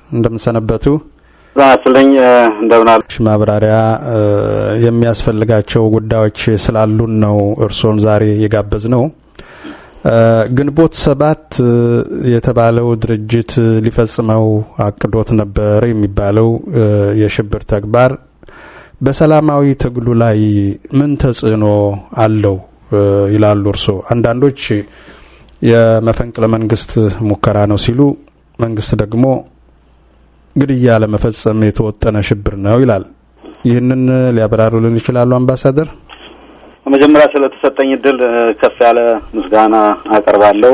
እንደምንሰነበቱ ስልኝ እንደምናል ማብራሪያ የሚያስፈልጋቸው ጉዳዮች ስላሉን ነው እርስዎን ዛሬ የጋበዝ ነው። ግንቦት ሰባት የተባለው ድርጅት ሊፈጽመው አቅዶት ነበር የሚባለው የሽብር ተግባር በሰላማዊ ትግሉ ላይ ምን ተጽዕኖ አለው ይላሉ እርስዎ? አንዳንዶች የመፈንቅለ መንግስት ሙከራ ነው ሲሉ፣ መንግስት ደግሞ ግድያ ለመፈጸም የተወጠነ ሽብር ነው ይላል። ይህንን ሊያብራሩልን ይችላሉ አምባሳደር? መጀመሪያ ስለተሰጠኝ እድል ከፍ ያለ ምስጋና አቀርባለሁ።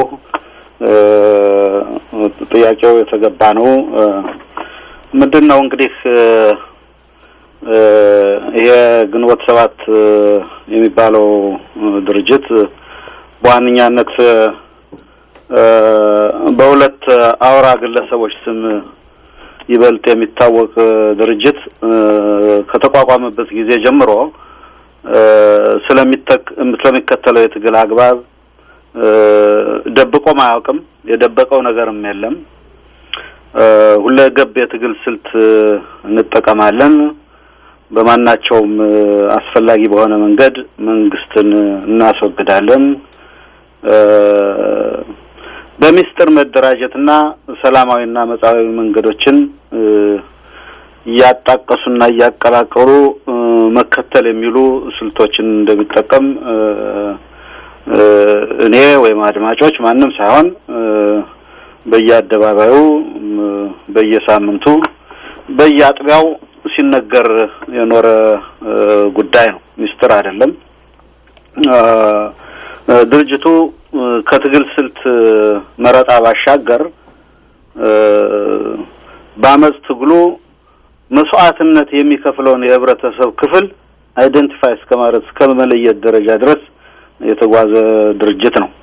ጥያቄው የተገባ ነው። ምንድን ነው እንግዲህ ይሄ ግንቦት ሰባት የሚባለው ድርጅት በዋነኛነት በሁለት አውራ ግለሰቦች ስም ይበልጥ የሚታወቅ ድርጅት ከተቋቋመበት ጊዜ ጀምሮ ስለሚከተለው የትግል አግባብ ደብቆም አያውቅም። የደበቀው ነገርም የለም። ሁለገብ የትግል ስልት እንጠቀማለን። በማናቸውም አስፈላጊ በሆነ መንገድ መንግስትን እናስወግዳለን። በሚስጥር መደራጀትና ሰላማዊና መጻዊ መንገዶችን እያጣቀሱና እያቀላቀሉ መከተል የሚሉ ስልቶችን እንደሚጠቀም እኔ ወይም አድማጮች ማንም ሳይሆን በየአደባባዩ በየሳምንቱ በየአጥቢያው ሲነገር የኖረ ጉዳይ ነው። ሚስጥር አይደለም። ድርጅቱ ከትግል ስልት መረጣ ባሻገር በአመፅ ትግሉ መስዋዕትነት የሚከፍለውን የህብረተሰብ ክፍል አይደንቲፋይ እስከ ማለት እስከ መለየት ደረጃ ድረስ የተጓዘ ድርጅት ነው።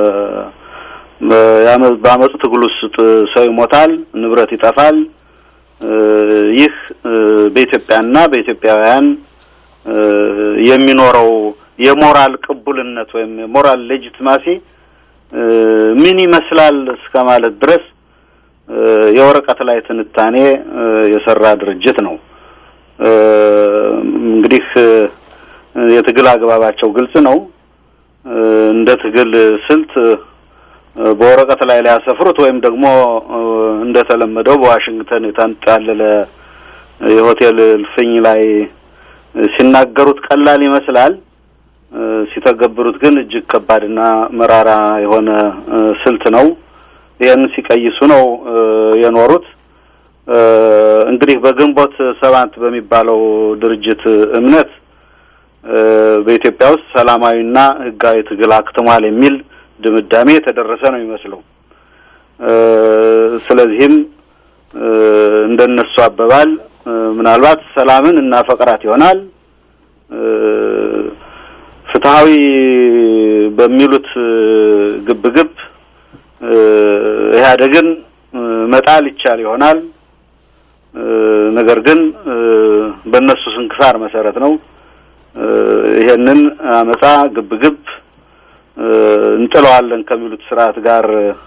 በአመፅ ትግል ውስጥ ሰው ይሞታል፣ ንብረት ይጠፋል። ይህ በኢትዮጵያና በኢትዮጵያውያን የሚኖረው የሞራል ቅቡልነት ወይም የሞራል ሌጂትማሲ ምን ይመስላል እስከ ማለት ድረስ የወረቀት ላይ ትንታኔ የሰራ ድርጅት ነው። እንግዲህ የትግል አግባባቸው ግልጽ ነው። እንደ ትግል ስልት በወረቀት ላይ ሊያሰፍሩት ወይም ደግሞ እንደተለመደው በዋሽንግተን የተንጣለለ የሆቴል እልፍኝ ላይ ሲናገሩት ቀላል ይመስላል። ሲተገብሩት ግን እጅግ ከባድና መራራ የሆነ ስልት ነው። ይህን ሲቀይሱ ነው የኖሩት። እንግዲህ በግንቦት ሰባት በሚባለው ድርጅት እምነት በኢትዮጵያ ውስጥ ሰላማዊና ሕጋዊ ትግል አክትሟል የሚል ድምዳሜ የተደረሰ ነው የሚመስለው። ስለዚህም እንደነሱ አባባል ምናልባት ሰላምን እናፈቅራት ይሆናል ፍትሐዊ በሚሉት ግብግብ ኢህአዴግን መጣል ይቻል ይሆናል። ነገር ግን በእነሱ ስንክሳር መሰረት ነው ይሄንን አመጻ ግብግብ እንጥለዋለን ከሚሉት ስርዓት ጋር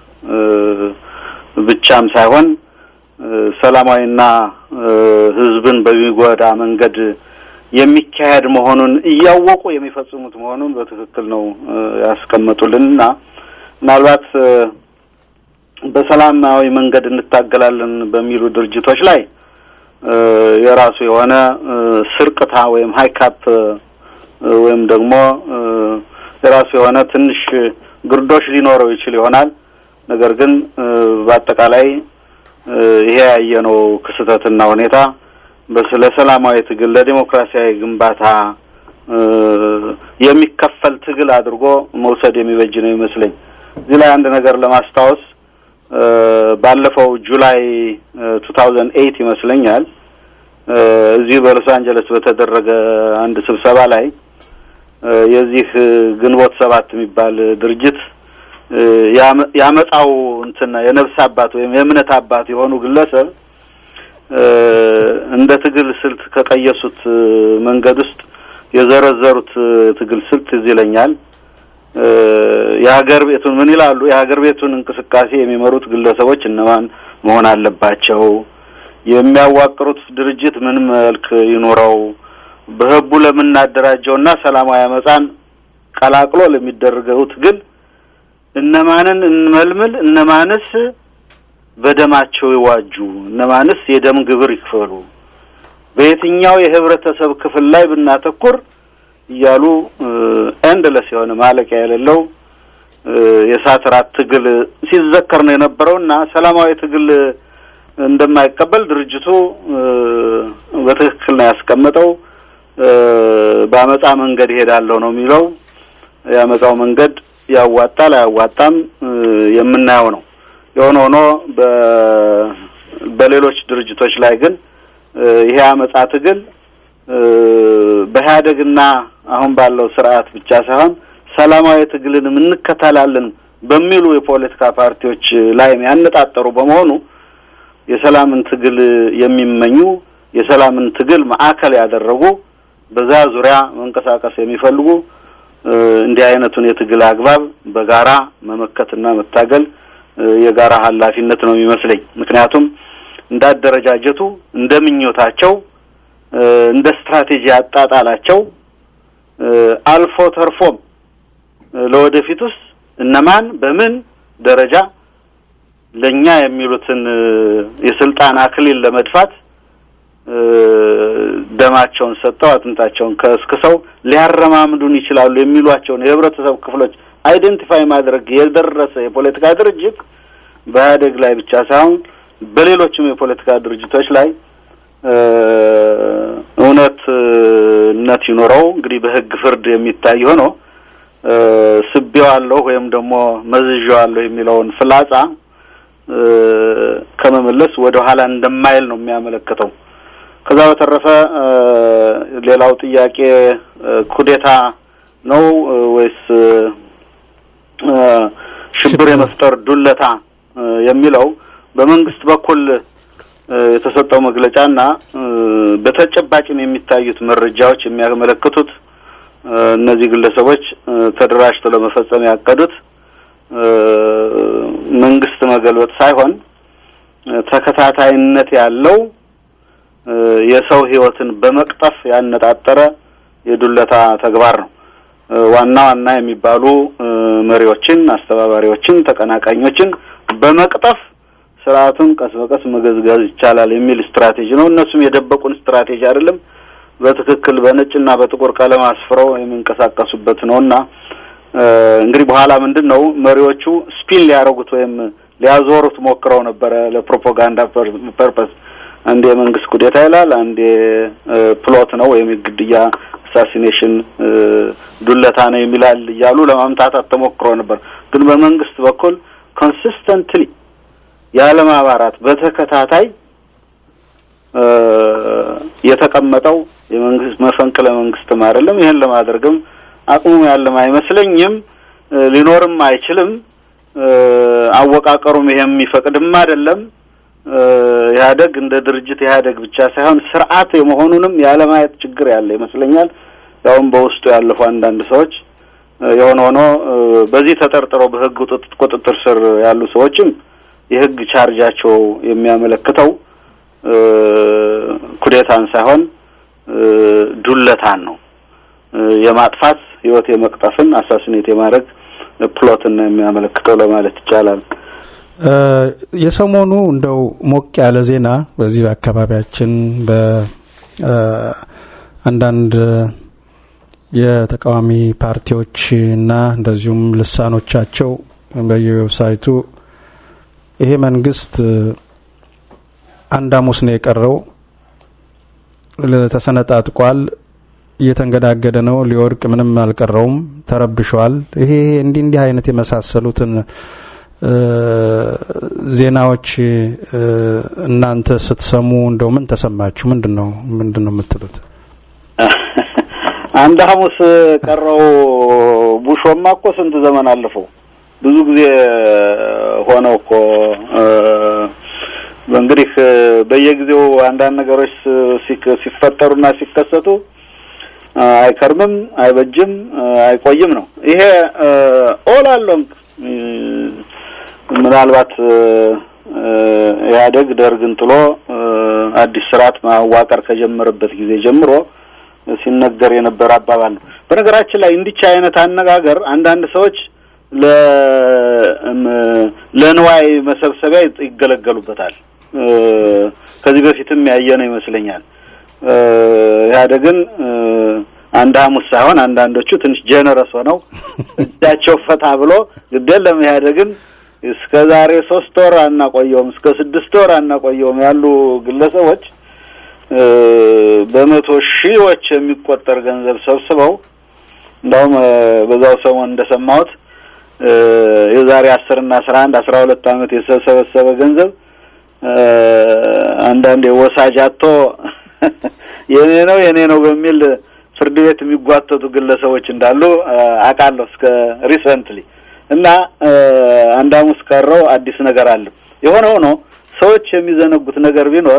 ብቻም ሳይሆን ሰላማዊና ህዝብን በሚጎዳ መንገድ የሚካሄድ መሆኑን እያወቁ የሚፈጽሙት መሆኑን በትክክል ነው ያስቀመጡልንና ምናልባት በሰላማዊ መንገድ እንታገላለን በሚሉ ድርጅቶች ላይ የራሱ የሆነ ስርቅታ ወይም ሀይካፕ ወይም ደግሞ የራሱ የሆነ ትንሽ ግርዶሽ ሊኖረው ይችል ይሆናል። ነገር ግን በአጠቃላይ ይሄ ያየነው ክስተትና ሁኔታ በስለ ሰላማዊ ትግል ለዲሞክራሲያዊ ግንባታ የሚከፈል ትግል አድርጎ መውሰድ የሚበጅ ነው ይመስለኝ። እዚህ ላይ አንድ ነገር ለማስታወስ ባለፈው ጁላይ ቱ ታውዘንድ ኤይት ይመስለኛል እዚህ በሎስ አንጀለስ በተደረገ አንድ ስብሰባ ላይ የዚህ ግንቦት ሰባት የሚባል ድርጅት ያመጣው እንትን የነፍስ አባት ወይም የእምነት አባት የሆኑ ግለሰብ እንደ ትግል ስልት ከቀየሱት መንገድ ውስጥ የዘረዘሩት ትግል ስልት እዚህ ይለኛል። የሀገር ቤቱን ምን ይላሉ? የሀገር ቤቱን እንቅስቃሴ የሚመሩት ግለሰቦች እነማን መሆን አለባቸው? የሚያዋቅሩት ድርጅት ምን መልክ ይኖረው፣ በህቡ ለምናደራጀውና ሰላማዊ አመፃን ቀላቅሎ ለሚደረገውት ግን እነማንን እንመልምል፣ እነማንስ በደማቸው ይዋጁ፣ እነማንስ የደም ግብር ይክፈሉ፣ በየትኛው የህብረተሰብ ክፍል ላይ ብናተኩር እያሉ ኤንድለስ የሆነ ማለቂያ የሌለው የእሳት ራት ትግል ሲዘከር ነው የነበረው እና ሰላማዊ ትግል እንደማይቀበል ድርጅቱ በትክክል ነው ያስቀመጠው። በአመፃ መንገድ ይሄዳለሁ ነው የሚለው። የአመፃው መንገድ ያዋጣል አያዋጣም የምናየው ነው። የሆነ ሆኖ በሌሎች ድርጅቶች ላይ ግን ይሄ አመፃ ትግል በኢህአደግና አሁን ባለው ስርዓት ብቻ ሳይሆን ሰላማዊ ትግልንም እንከተላለን በሚሉ የፖለቲካ ፓርቲዎች ላይ ያነጣጠሩ በመሆኑ የሰላምን ትግል የሚመኙ የሰላምን ትግል ማዕከል ያደረጉ በዛ ዙሪያ መንቀሳቀስ የሚፈልጉ እንዲህ አይነቱን የትግል አግባብ በጋራ መመከትና መታገል የጋራ ኃላፊነት ነው የሚመስለኝ። ምክንያቱም እንደ አደረጃጀቱ እንደ ምኞታቸው እንደ ስትራቴጂ አጣጣላቸው አልፎ ተርፎም ለወደፊት ውስጥ እነማን በምን ደረጃ ለኛ የሚሉትን የስልጣን አክሊል ለመድፋት ደማቸውን ሰጥተው አጥንታቸውን ከስክሰው ሊያረማምዱን ይችላሉ የሚሏቸውን የህብረተሰብ ክፍሎች አይደንቲፋይ ማድረግ የደረሰ የፖለቲካ ድርጅት በኢህአዴግ ላይ ብቻ ሳይሆን በሌሎችም የፖለቲካ ድርጅቶች ላይ እውነትነት ይኖረው እንግዲህ በህግ ፍርድ የሚታይ ሆኖ ስቤዋለሁ ወይም ደግሞ መዝዣዋለሁ የሚለውን ፍላጻ ከመመለስ ወደ ኋላ እንደማይል ነው የሚያመለክተው። ከዛ በተረፈ ሌላው ጥያቄ ኩዴታ ነው ወይስ ሽብር የመፍጠር ዱለታ የሚለው በመንግስት በኩል የተሰጠው መግለጫና በተጨባጭም የሚታዩት መረጃዎች የሚያመለክቱት እነዚህ ግለሰቦች ተደራጅተው ለመፈጸም ያቀዱት መንግስት መገልበጥ ሳይሆን ተከታታይነት ያለው የሰው ህይወትን በመቅጠፍ ያነጣጠረ የዱለታ ተግባር ነው። ዋና ዋና የሚባሉ መሪዎችን፣ አስተባባሪዎችን፣ ተቀናቃኞችን በመቅጠፍ ስርዓቱን ቀስ በቀስ መገዝገዝ ይቻላል የሚል ስትራቴጂ ነው። እነሱም የደበቁን ስትራቴጂ አይደለም፣ በትክክል በነጭና በጥቁር ቀለም አስፍረው የሚንቀሳቀሱበት ነው እና እንግዲህ በኋላ ምንድን ነው መሪዎቹ ስፒን ሊያደርጉት ወይም ሊያዞሩት ሞክረው ነበረ ለፕሮፓጋንዳ ፐርፐስ። አንዴ የመንግስት ኩዴታ ይላል፣ አንዴ ፕሎት ነው ወይም የግድያ አሳሲኔሽን ዱለታ ነው የሚላል እያሉ ለማምታታት ተሞክሮ ነበር። ግን በመንግስት በኩል ኮንሲስተንትሊ ያለማባራት በተከታታይ የተቀመጠው የመንግስት መፈንቅለ መንግስትም አይደለም። ይህን ለማድረግም አቅሙ ያለም አይመስለኝም፣ ሊኖርም አይችልም። አወቃቀሩም ይሄ የሚፈቅድም አይደለም። ኢህአደግ እንደ ድርጅት ኢህአደግ ብቻ ሳይሆን ስርዓት የመሆኑንም ያለማየት ችግር ያለ ይመስለኛል። ያውም በውስጡ ያለፉ አንዳንድ ሰዎች የሆነ ሆኖ በዚህ ተጠርጥረው በህግ ቁጥጥር ስር ያሉ ሰዎችም የህግ ቻርጃቸው የሚያመለክተው ኩዴታን ሳይሆን ዱለታን ነው። የማጥፋት ህይወት የመቅጠፍን አሳስኔት የማድረግ ፕሎትን ነው የሚያመለክተው ለማለት ይቻላል። የሰሞኑ እንደው ሞቅ ያለ ዜና በዚህ በአካባቢያችን በአንዳንድ የተቃዋሚ ፓርቲዎችና እንደዚሁም ልሳኖቻቸው በየዌብሳይቱ ይሄ መንግስት አንድ ሐሙስ ነው የቀረው፣ ተሰነጣጥቋል፣ እየተንገዳገደ ነው፣ ሊወድቅ ምንም አልቀረውም፣ ተረብሸዋል። ይሄ እንዲህ እንዲህ አይነት የመሳሰሉትን ዜናዎች እናንተ ስትሰሙ እንደው ምን ተሰማችሁ? ምንድን ነው ምንድን ነው የምትሉት? አንድ ሐሙስ ቀረው ቡሾማ እኮ ስንት ዘመን አለፈው። ብዙ ጊዜ ሆነው እኮ እንግዲህ በየጊዜው አንዳንድ ነገሮች ሲፈጠሩና ሲከሰቱ አይከርምም፣ አይበጅም፣ አይቆይም ነው። ይሄ ኦል አሎንግ ምናልባት ኢህአዴግ ደርግን ጥሎ አዲስ ስርዓት ማዋቀር ከጀመረበት ጊዜ ጀምሮ ሲነገር የነበረ አባባል ነው። በነገራችን ላይ እንዲች አይነት አነጋገር አንዳንድ ሰዎች ለ ለንዋይ መሰብሰቢያ ይገለገሉበታል። ከዚህ በፊትም ያየነው ይመስለኛል። ኢህአዴግን አንድ ሐሙስ ሳይሆን አንዳንዶቹ ትንሽ ጀነረስ ሆነው እጃቸው ፈታ ብሎ ግዴለም ኢህአዴግን እስከ ዛሬ ሶስት ወር አናቆየውም እስከ ስድስት ወር አናቆየውም ያሉ ግለሰቦች በመቶ ሺዎች የሚቆጠር ገንዘብ ሰብስበው እንዳውም በዛው ሰሞን እንደሰማሁት የዛሬ አስር እና አስራ አንድ አስራ ሁለት ዓመት የተሰበሰበ ገንዘብ አንዳንዴ ወሳጅ አጥቶ የኔ ነው የኔ ነው በሚል ፍርድ ቤት የሚጓተቱ ግለሰቦች እንዳሉ አውቃለሁ እስከ ሪሰንትሊ እና አንድ ሐሙስ ቀረው አዲስ ነገር አለ። የሆነ ሆኖ ሰዎች የሚዘነጉት ነገር ቢኖር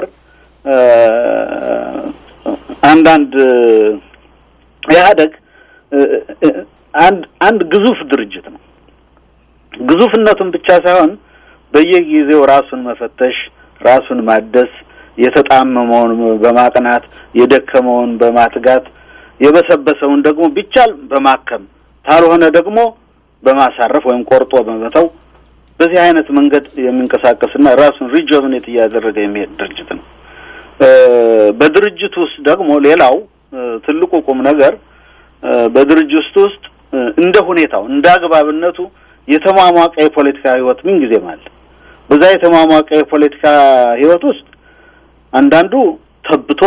አንዳንድ ኢህአዴግ አንድ አንድ ግዙፍ ድርጅት ነው። ግዙፍነቱን ብቻ ሳይሆን በየጊዜው ራሱን መፈተሽ፣ ራሱን ማደስ፣ የተጣመመውን በማቅናት የደከመውን በማትጋት የበሰበሰውን ደግሞ ቢቻል በማከም ካልሆነ ደግሞ በማሳረፍ ወይም ቆርጦ በመተው በዚህ አይነት መንገድ የሚንቀሳቀስና ራሱን ሪጆቭኔት እያደረገ የሚሄድ ድርጅት ነው። በድርጅት ውስጥ ደግሞ ሌላው ትልቁ ቁም ነገር በድርጅት ውስጥ እንደ ሁኔታው እንደ አግባብነቱ የተሟሟቀ የፖለቲካ ህይወት ምን ጊዜም አለ። በዛ የተሟሟቀ የፖለቲካ ህይወት ውስጥ አንዳንዱ ተብቶ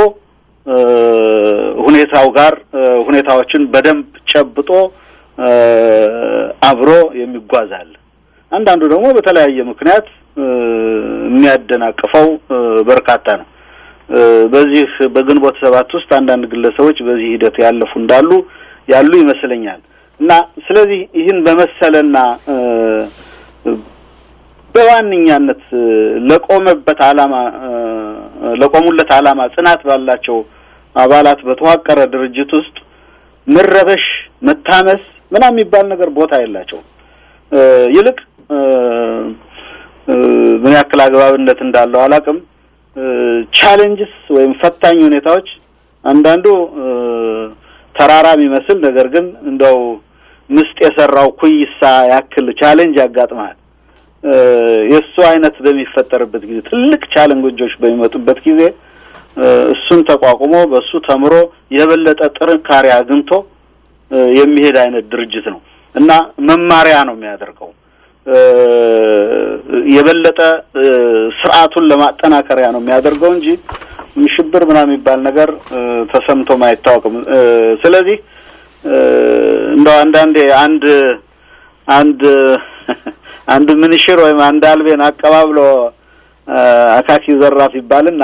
ሁኔታው ጋር ሁኔታዎችን በደንብ ጨብጦ አብሮ የሚጓዝ አለ። አንዳንዱ ደግሞ በተለያየ ምክንያት የሚያደናቅፈው በርካታ ነው። በዚህ በግንቦት ሰባት ውስጥ አንዳንድ ግለሰቦች በዚህ ሂደት ያለፉ እንዳሉ ያሉ ይመስለኛል እና ስለዚህ ይህን በመሰለና በዋነኛነት ለቆመበት ዓላማ ለቆሙለት ዓላማ ጽናት ባላቸው አባላት በተዋቀረ ድርጅት ውስጥ መረበሽ፣ መታመስ ምናምን የሚባል ነገር ቦታ የላቸውም። ይልቅ ምን ያክል አግባብነት እንዳለው አላውቅም። ቻሌንጅስ ወይም ፈታኝ ሁኔታዎች አንዳንዱ ተራራ የሚመስል ነገር ግን እንደው ምስጥ የሰራው ኩይሳ ያክል ቻሌንጅ ያጋጥማል። የእሱ አይነት በሚፈጠርበት ጊዜ ትልቅ ቻሌንጆች በሚመጡበት ጊዜ እሱን ተቋቁሞ በእሱ ተምሮ የበለጠ ጥንካሬ አግኝቶ የሚሄድ አይነት ድርጅት ነው እና መማሪያ ነው የሚያደርገው። የበለጠ ስርዓቱን ለማጠናከሪያ ነው የሚያደርገው እንጂ ሽብር ምናምን የሚባል ነገር ተሰምቶም አይታወቅም። ስለዚህ እንደው አንዳንዴ አንድ አንድ አንድ ምንሽር ወይም አንድ አልቤን አቀባብሎ አካኪ ዘራፍ ይባልና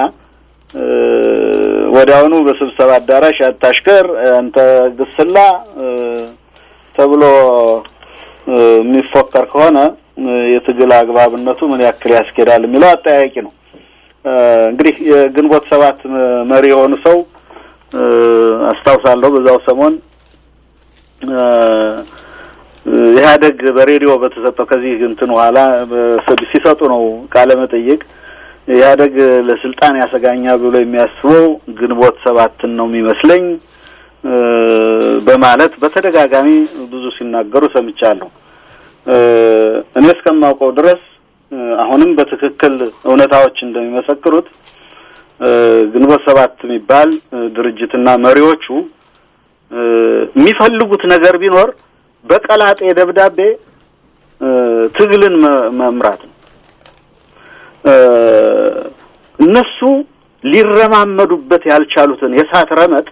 ወዲያውኑ በስብሰባ አዳራሽ አታሽከር፣ አንተ ግስላ ተብሎ የሚፎከር ከሆነ የትግል አግባብነቱ ምን ያክል ያስኬዳል የሚለው አጠያያቂ ነው። እንግዲህ የግንቦት ሰባት መሪ የሆኑ ሰው አስታውሳለሁ። በዛው ሰሞን ኢህአዴግ በሬዲዮ በተሰጠው ከዚህ እንትን በኋላ ሲሰጡ ነው ቃለ መጠይቅ ኢህአዴግ ለስልጣን ያሰጋኛል ብሎ የሚያስበው ግንቦት ሰባትን ነው የሚመስለኝ በማለት በተደጋጋሚ ብዙ ሲናገሩ ሰምቻለሁ። እኔ እስከማውቀው ድረስ አሁንም በትክክል እውነታዎች እንደሚመሰክሩት ግንቦት ሰባት የሚባል ድርጅትና መሪዎቹ የሚፈልጉት ነገር ቢኖር በቀላጤ ደብዳቤ ትግልን መምራት ነው። እነሱ ሊረማመዱበት ያልቻሉትን የእሳት ረመጥ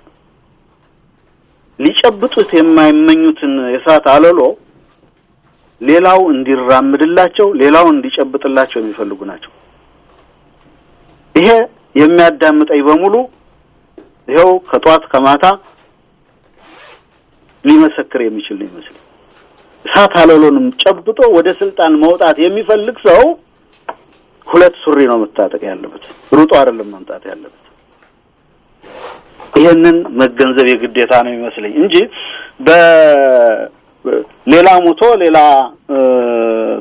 ሊጨብጡት የማይመኙትን የእሳት አለሎ ሌላው እንዲራምድላቸው፣ ሌላው እንዲጨብጥላቸው የሚፈልጉ ናቸው። ይሄ የሚያዳምጠኝ በሙሉ ይኸው ከጧት ከማታ ሊመሰክር የሚችል ነው ይመስል እሳት አለሎንም ጨብጦ ወደ ስልጣን መውጣት የሚፈልግ ሰው ሁለት ሱሪ ነው መታጠቅ ያለበት፣ ሩጦ አይደለም መምጣት ያለበት። ይህንን መገንዘብ የግዴታ ነው ይመስለኝ እንጂ በሌላ ሙቶ ሌላ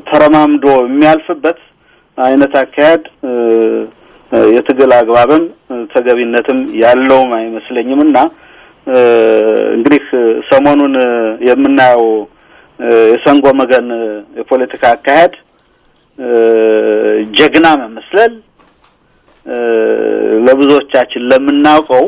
ተረማምዶ የሚያልፍበት አይነት አካሄድ የትግል አግባብም ተገቢነትም ያለውም አይመስለኝም እና እንግዲህ ሰሞኑን የምናየው የሰንጎ መገን የፖለቲካ አካሄድ ጀግና መመስለል ለብዙዎቻችን ለምናውቀው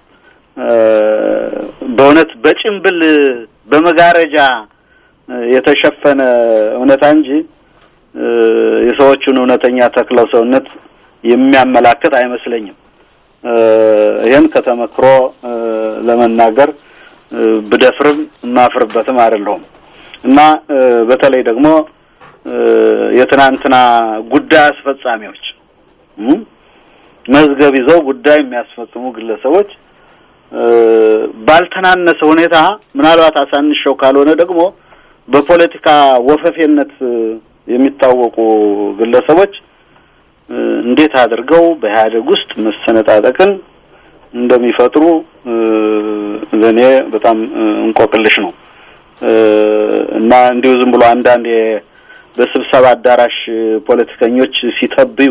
በእውነት በጭንብል በመጋረጃ የተሸፈነ እውነታ እንጂ የሰዎቹን እውነተኛ ተክለው ሰውነት የሚያመላክት አይመስለኝም። ይህን ከተመክሮ ለመናገር ብደፍርም የማፍርበትም አይደለሁም እና በተለይ ደግሞ የትናንትና ጉዳይ አስፈጻሚዎች መዝገብ ይዘው ጉዳይ የሚያስፈጽሙ ግለሰቦች ባልተናነሰ ሁኔታ ምናልባት አሳንሸው ካልሆነ ደግሞ በፖለቲካ ወፈፌነት የሚታወቁ ግለሰቦች እንዴት አድርገው በኢህአዴግ ውስጥ መሰነጣጠቅን እንደሚፈጥሩ ለእኔ በጣም እንቆቅልሽ ነው እና እንዲሁ ዝም ብሎ አንዳንድ በስብሰባ አዳራሽ ፖለቲከኞች ሲተብዩ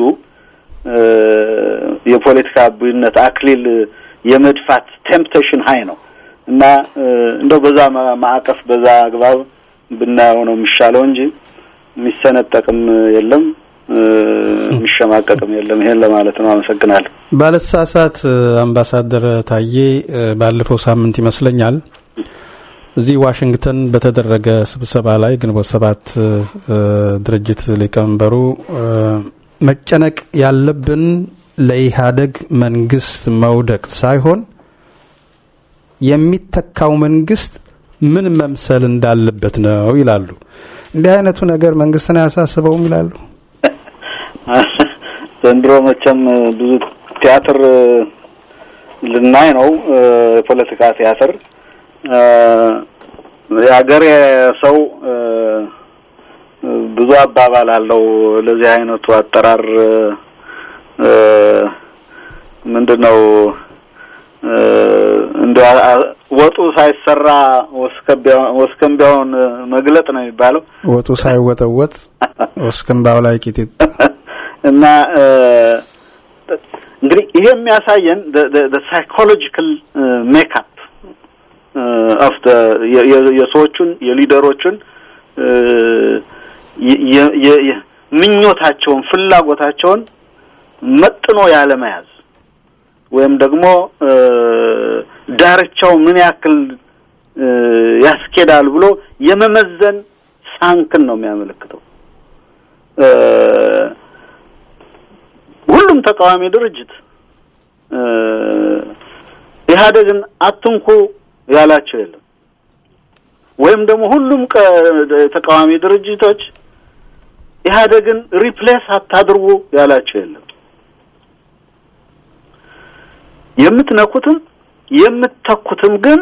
የፖለቲካ አብይነት አክሊል የመድፋት ቴምፕቴሽን ሀይ ነው እና እንደው በዛ ማዕቀፍ በዛ አግባብ ብናየው ነው የሚሻለው እንጂ የሚሰነጠቅም የለም የሚሸማቀቅም የለም። ይሄን ለማለት ነው። አመሰግናለሁ። ባለሳሳት አምባሳደር ታዬ ባለፈው ሳምንት ይመስለኛል እዚህ ዋሽንግተን በተደረገ ስብሰባ ላይ ግንቦት ሰባት ድርጅት ሊቀመንበሩ መጨነቅ ያለብን ለኢህአዴግ መንግስት መውደቅ ሳይሆን የሚተካው መንግስት ምን መምሰል እንዳለበት ነው ይላሉ። እንዲህ አይነቱ ነገር መንግስትን አያሳስበውም ይላሉ። ዘንድሮ መቼም ብዙ ቲያትር ልናይ ነው። የፖለቲካ ቲያትር የሀገሬ ሰው ብዙ አባባል አለው ለዚህ አይነቱ አጠራር ምንድን ነው እንደ ወጡ ሳይሰራ ወስከንቢያውን መግለጥ ነው የሚባለው። ወጡ ሳይወጠወጥ ወስከንባው ላይ ቂጢጥ እና እንግዲህ ይሄ የሚያሳየን ሳይኮሎጂካል ሜካፕ ኦፍ የሰዎቹን የሊደሮቹን ምኞታቸውን ፍላጎታቸውን መጥኖ ያለመያዝ ወይም ደግሞ ዳርቻው ምን ያክል ያስኬዳል ብሎ የመመዘን ሳንክን ነው የሚያመለክተው። ሁሉም ተቃዋሚ ድርጅት ኢህአዴግን አትንኩ ያላቸው የለም። ወይም ደግሞ ሁሉም ተቃዋሚ ድርጅቶች ኢህአዴግን ሪፕሌስ አታድርጉ ያላቸው የለም። የምትነኩትም የምትተኩትም ግን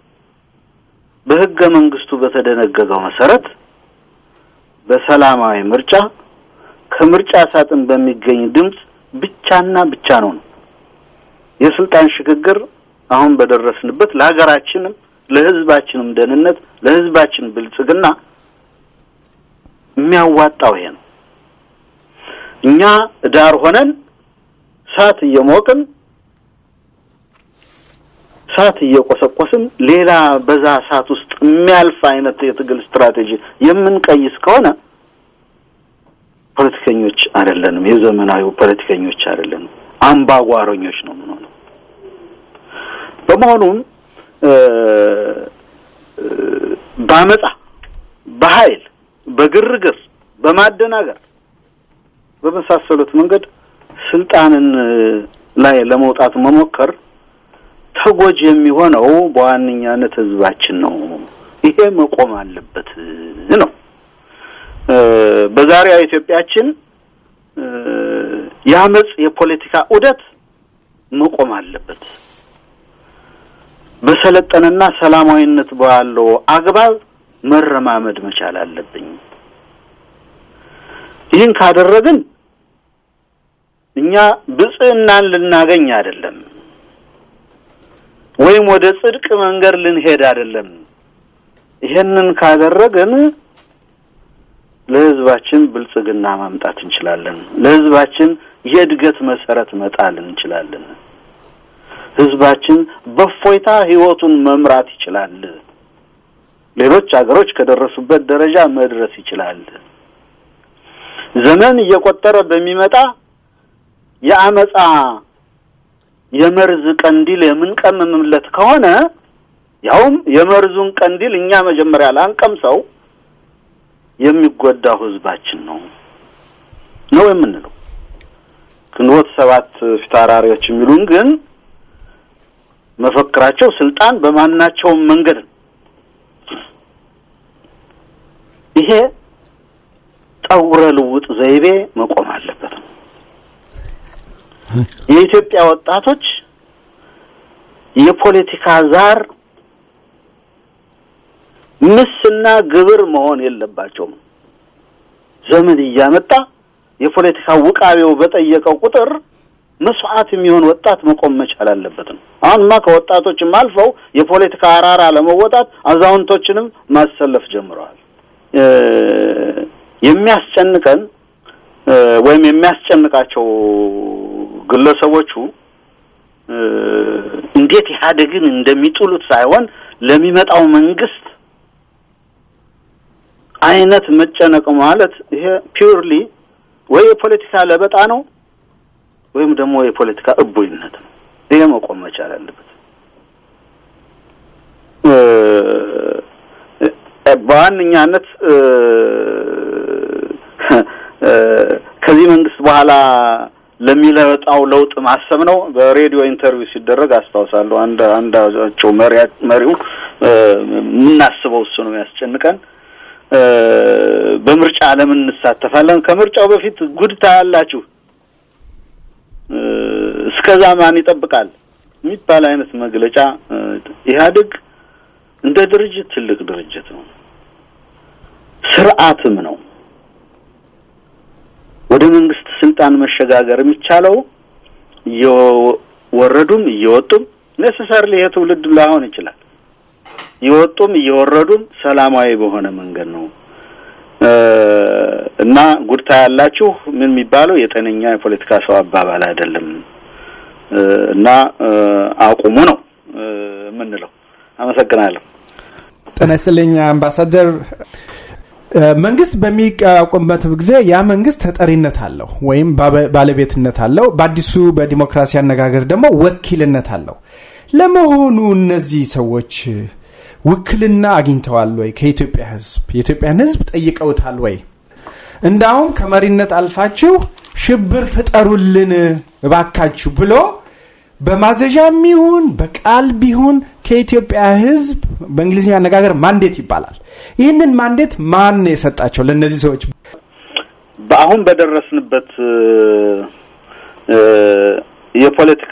በህገ መንግስቱ በተደነገገው መሰረት በሰላማዊ ምርጫ ከምርጫ ሳጥን በሚገኝ ድምፅ ብቻና ብቻ ነው ነው የስልጣን ሽግግር አሁን በደረስንበት ለሀገራችንም ለህዝባችንም ደህንነት ለህዝባችን ብልጽግና የሚያዋጣው ይሄ ነው። እኛ ዳር ሆነን እሳት እየሞቅን እሳት እየቆሰቆስን ሌላ በዛ እሳት ውስጥ የሚያልፍ አይነት የትግል ስትራቴጂ የምንቀይስ ከሆነ ፖለቲከኞች አይደለንም። የዘመናዊው ፖለቲከኞች አይደለንም። አምባጓሮኞች ነው የምንሆነው። በመሆኑም በአመፃ፣ በኃይል፣ በግርግር፣ በማደናገር በመሳሰሉት መንገድ ስልጣንን ላይ ለመውጣት መሞከር ተጎጂ የሚሆነው በዋነኛነት ህዝባችን ነው። ይሄ መቆም አለበት ነው። በዛሬዋ ኢትዮጵያችን የአመፅ የፖለቲካ ዑደት መቆም አለበት። በሰለጠነና ሰላማዊነት ባለው አግባብ መረማመድ መቻል አለብኝ። ይህን ካደረግን እኛ ብጽዕናን ልናገኝ አይደለም፣ ወይም ወደ ጽድቅ መንገድ ልንሄድ አይደለም። ይሄንን ካደረግን ለህዝባችን ብልጽግና ማምጣት እንችላለን። ለህዝባችን የእድገት መሰረት መጣል እንችላለን። ህዝባችን በእፎይታ ህይወቱን መምራት ይችላል። ሌሎች ሀገሮች ከደረሱበት ደረጃ መድረስ ይችላል። ዘመን እየቆጠረ በሚመጣ የአመፃ የመርዝ ቀንዲል የምንቀምምለት ከሆነ ያውም የመርዙን ቀንዲል እኛ መጀመሪያ ላንቀምሰው የሚጎዳው ህዝባችን ነው ነው የምንለው። ግንቦት ሰባት ፊታውራሪዎች የሚሉን ግን መፈክራቸው ስልጣን በማናቸውም መንገድ ነው። ይሄ ጠውረ ልውጥ ዘይቤ መቆም አለበት ነው። የኢትዮጵያ ወጣቶች የፖለቲካ ዛር ምስና ግብር መሆን የለባቸውም። ዘመን እያመጣ የፖለቲካ ውቃቤው በጠየቀው ቁጥር መስዋዕት የሚሆን ወጣት መቆም መቻል አለበት ነው። አሁንማ ከወጣቶችም አልፈው የፖለቲካ አራራ ለመወጣት አዛውንቶችንም ማሰለፍ ጀምረዋል። የሚያስጨንቀን ወይም የሚያስጨንቃቸው ግለሰቦቹ እንዴት ኢህአዴግን እንደሚጥሉት ሳይሆን ለሚመጣው መንግስት አይነት መጨነቅ ማለት ይሄ ፒውርሊ ወይ የፖለቲካ ለበጣ ነው ወይም ደግሞ የፖለቲካ እቦይነት ነው። ይሄ መቆም መቻል አለበት። በዋነኛነት ከዚህ መንግስት በኋላ ለሚለወጣው ለውጥ ማሰብ ነው። በሬዲዮ ኢንተርቪው ሲደረግ አስታውሳለሁ። አንድ አንዳቸው መሪው የምናስበው እሱ ነው ያስጨንቀን በምርጫ ለምን እንሳተፋለን? ከምርጫው በፊት ጉድ ታያላችሁ፣ እስከዛ ማን ይጠብቃል የሚባል አይነት መግለጫ። ኢህአዴግ እንደ ድርጅት ትልቅ ድርጅት ነው፣ ስርዓትም ነው። ወደ መንግስት ስልጣን መሸጋገር የሚቻለው እየወረዱም እየወጡም ኔሴሰርሊ ይሄ ትውልድ ላይሆን ይችላል እየወጡም እየወረዱም ሰላማዊ በሆነ መንገድ ነው እና ጉድታ ያላችሁ ምን የሚባለው የጤነኛ የፖለቲካ ሰው አባባል አይደለም እና አቁሙ ነው የምንለው። አመሰግናለሁ። ጤና ይስጥልኝ አምባሳደር። መንግስት በሚቋቋምበት ጊዜ ያ መንግስት ተጠሪነት አለው ወይም ባለቤትነት አለው። በአዲሱ በዲሞክራሲ አነጋገር ደግሞ ወኪልነት አለው። ለመሆኑ እነዚህ ሰዎች ውክልና አግኝተዋል ወይ? ከኢትዮጵያ ህዝብ የኢትዮጵያን ህዝብ ጠይቀውታል ወይ? እንዳውም ከመሪነት አልፋችሁ ሽብር ፍጠሩልን እባካችሁ ብሎ በማዘዣም ይሁን በቃል ቢሆን ከኢትዮጵያ ህዝብ በእንግሊዝኛ አነጋገር ማንዴት ይባላል። ይህንን ማንዴት ማን የሰጣቸው ለእነዚህ ሰዎች? በአሁን በደረስንበት የፖለቲካ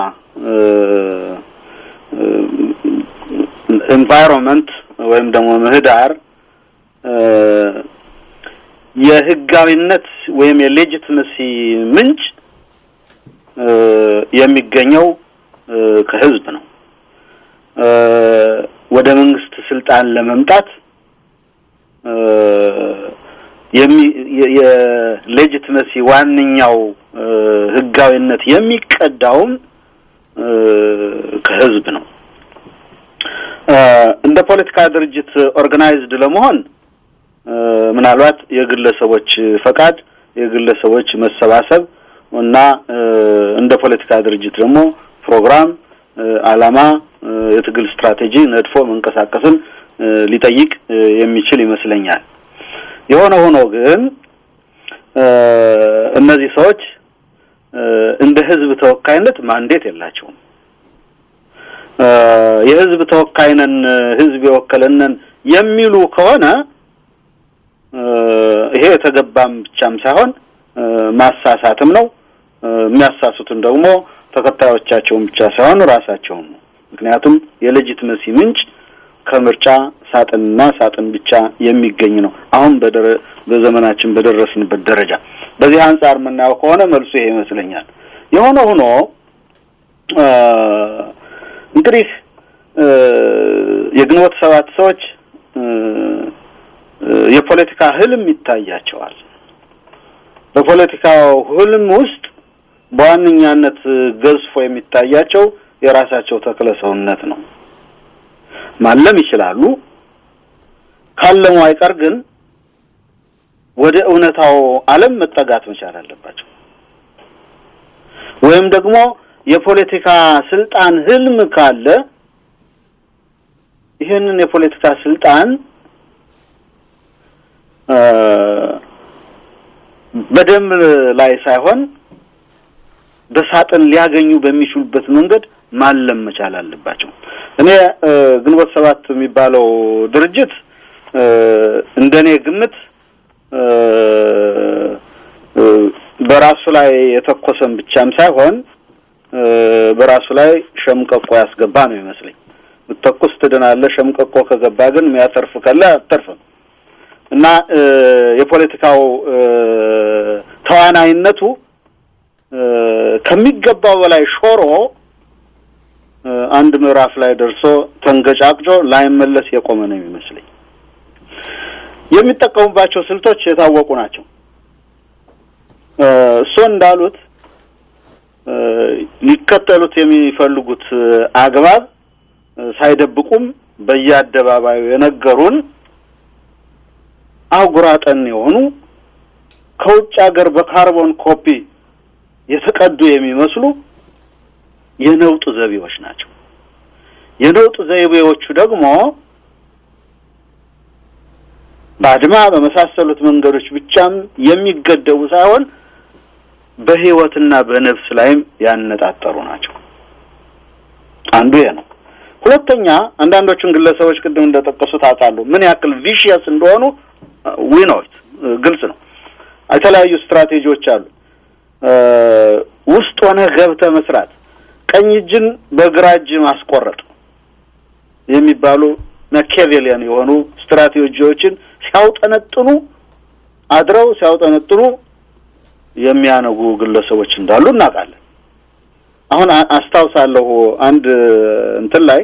ኤንቫይሮንመንት ወይም ደግሞ ምህዳር የህጋዊነት ወይም የሌጂትመሲ ምንጭ የሚገኘው ከህዝብ ነው። ወደ መንግስት ስልጣን ለመምጣት የሌጂትመሲ ዋነኛው ህጋዊነት የሚቀዳውም ከህዝብ ነው። እንደ ፖለቲካ ድርጅት ኦርጋናይዝድ ለመሆን ምናልባት የግለሰቦች ፈቃድ፣ የግለሰቦች መሰባሰብ እና እንደ ፖለቲካ ድርጅት ደግሞ ፕሮግራም፣ አላማ፣ የትግል ስትራቴጂ ነድፎ መንቀሳቀስን ሊጠይቅ የሚችል ይመስለኛል። የሆነ ሆኖ ግን እነዚህ ሰዎች እንደ ህዝብ ተወካይነት ማንዴት የላቸውም። የህዝብ ተወካይ ነን፣ ህዝብ የወከለንን የሚሉ ከሆነ ይሄ የተገባም ብቻም ሳይሆን ማሳሳትም ነው። የሚያሳሱትን ደግሞ ተከታዮቻቸውን ብቻ ሳይሆን ራሳቸውን ነው። ምክንያቱም የሌጂትመሲ ምንጭ ከምርጫ ሳጥንና ሳጥን ብቻ የሚገኝ ነው። አሁን በዘመናችን በደረስንበት ደረጃ በዚህ አንጻር የምናየው ከሆነ መልሱ ይሄ ይመስለኛል። የሆነ ሆኖ እንግዲህ የግንቦት ሰባት ሰዎች የፖለቲካ ህልም ይታያቸዋል። በፖለቲካው ህልም ውስጥ በዋነኛነት ገዝፎ የሚታያቸው የራሳቸው ተክለ ሰውነት ነው። ማለም ይችላሉ። ካለሙ አይቀር ግን ወደ እውነታው ዓለም መጠጋት መቻል አለባቸው። ወይም ደግሞ የፖለቲካ ስልጣን ህልም ካለ ይህንን የፖለቲካ ስልጣን በደም ላይ ሳይሆን በሳጥን ሊያገኙ በሚችሉበት መንገድ ማለም መቻል አለባቸው። እኔ ግንቦት ሰባት የሚባለው ድርጅት እንደኔ ግምት በራሱ ላይ የተኮሰም ብቻም ሳይሆን በራሱ ላይ ሸምቀቆ ያስገባ ነው ይመስለኝ። ብትተኩስ ትድናለህ፣ ሸምቀቆ ከገባ ግን የሚያተርፍ ካለ አተርፍም እና የፖለቲካው ተዋናይነቱ ከሚገባው በላይ ሾሮ አንድ ምዕራፍ ላይ ደርሶ ተንገጫቅጮ ላይመለስ የቆመ ነው የሚመስለኝ። የሚጠቀሙባቸው ስልቶች የታወቁ ናቸው። እሱ እንዳሉት ሊከተሉት የሚፈልጉት አግባብ ሳይደብቁም በየአደባባዩ የነገሩን አጉራጠን የሆኑ ከውጭ ሀገር በካርቦን ኮፒ የተቀዱ የሚመስሉ የነውጥ ዘይቤዎች ናቸው። የነውጥ ዘይቤዎቹ ደግሞ በአድማ በመሳሰሉት መንገዶች ብቻም የሚገደቡ ሳይሆን በሕይወትና በነፍስ ላይም ያነጣጠሩ ናቸው። አንዱ ይሄ ነው። ሁለተኛ አንዳንዶቹን ግለሰቦች ቅድም እንደጠቀሱት አውቃለሁ ምን ያክል ቪሽየስ እንደሆኑ ዊኖት ግልጽ ነው። የተለያዩ ስትራቴጂዎች አሉ። ውስጥ ሆነ ገብተ መስራት፣ ቀኝ እጅን በግራ እጅ ማስቆረጥ የሚባሉ ማኪያቬሊያን የሆኑ ስትራቴጂዎችን ሲያውጠነጥኑ አድረው ሲያውጠነጥኑ የሚያነጉ ግለሰቦች እንዳሉ እናውቃለን። አሁን አስታውሳለሁ አንድ እንትን ላይ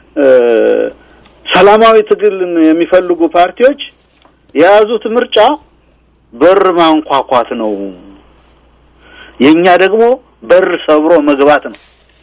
ሰላማዊ ትግልን የሚፈልጉ ፓርቲዎች የያዙት ምርጫ በር ማንኳኳት ነው፣ የእኛ ደግሞ በር ሰብሮ መግባት ነው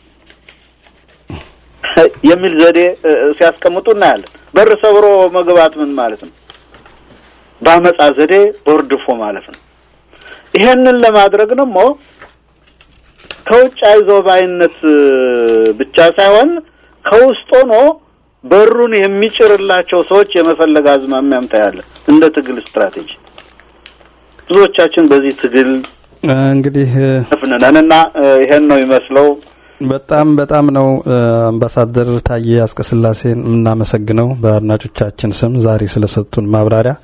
የሚል ዘዴ ሲያስቀምጡ እናያለን። በር ሰብሮ መግባት ምን ማለት ነው? በአመጻ ዘዴ ቦርድፎ ማለት ነው። ይሄንን ለማድረግ ደግሞ ከውጭ አይዞ ባይነት ብቻ ሳይሆን ከውስጥ ሆኖ በሩን የሚጭርላቸው ሰዎች የመፈለግ አዝማሚያም ታያለን። እንደ ትግል ስትራቴጂ ብዙዎቻችን በዚህ ትግል እንግዲህ ፍንነን እና ይሄን ነው የሚመስለው። በጣም በጣም ነው አምባሳደር ታዬ አጽቀሥላሴን የምናመሰግነው በአድማጮቻችን ስም ዛሬ ስለሰጡን ማብራሪያ።